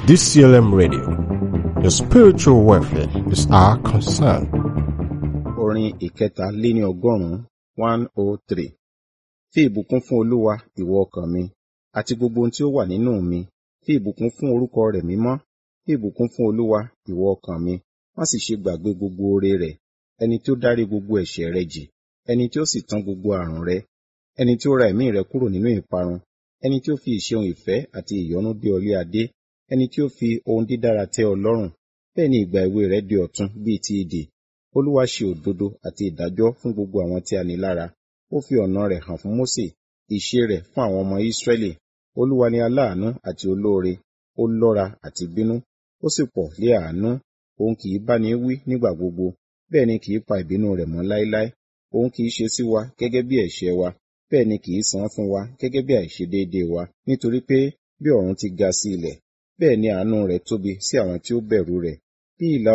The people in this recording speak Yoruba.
DCLM Radio. Your spiritual welfare is our concern. Orin ìkẹta lé ní ọgọ́rùn-ún one oh three. Fi ìbùkún fún Olúwa ìwọ ọkàn mi, àti gbogbo ohun tí ó wà nínú mi. Fi ìbùkún fún orúkọ rẹ̀ mímọ́. Fi ìbùkún fún Olúwa ìwọ ọkàn mi. Má sì ṣe gbàgbé gbogbo oore rẹ̀. Ẹni tí ó dárí gbogbo ẹ̀ṣẹ̀ rẹ jì. Ẹni tí ó sì tán gbogbo àrùn rẹ. Ẹni tí ó ra ẹ̀mí rẹ kúrò nínú ìparun. Ẹni tí ó fi ìṣeun ìfẹ́ àti ìyọ́nú dé ọ lé adé. Ẹni tí ó fi ohun dídára tẹ́ ọ lọ́rùn. Bẹ́ẹ̀ ni ìgbà èwe rẹ di ọ̀tun bíi ti idì. Olúwa ṣe òdodo àti ìdájọ́ fún gbogbo àwọn tí a ní lára. Ó fi ọ̀nà rẹ̀ hàn fún Mósè, ìṣe rẹ̀ fún àwọn ọmọ Ísírẹ́lì. Olúwa ni aláàánú àti olóore, ó lọ́ra àti bínú, ó sì pọ̀ lé àánú. Òun kì í báni wí nígbà gbogbo, bẹ́ẹ̀ ni kì í pa ìbínú rẹ̀ mọ́ láéláé. Òun kì í ṣe sí wa gẹ́gẹ́ bí ẹ̀ṣẹ̀ wa, bẹ́ẹ̀ ni kì í san fún wa gẹ́gẹ́ bí àìṣedéédéé wa. Nítorí pé bí ọ̀run ti ga sí ilẹ̀, bẹ́ẹ̀ ni àánú rẹ̀ tóbi sí àwọn tí ó bẹ̀rù rẹ̀. Bí ìlà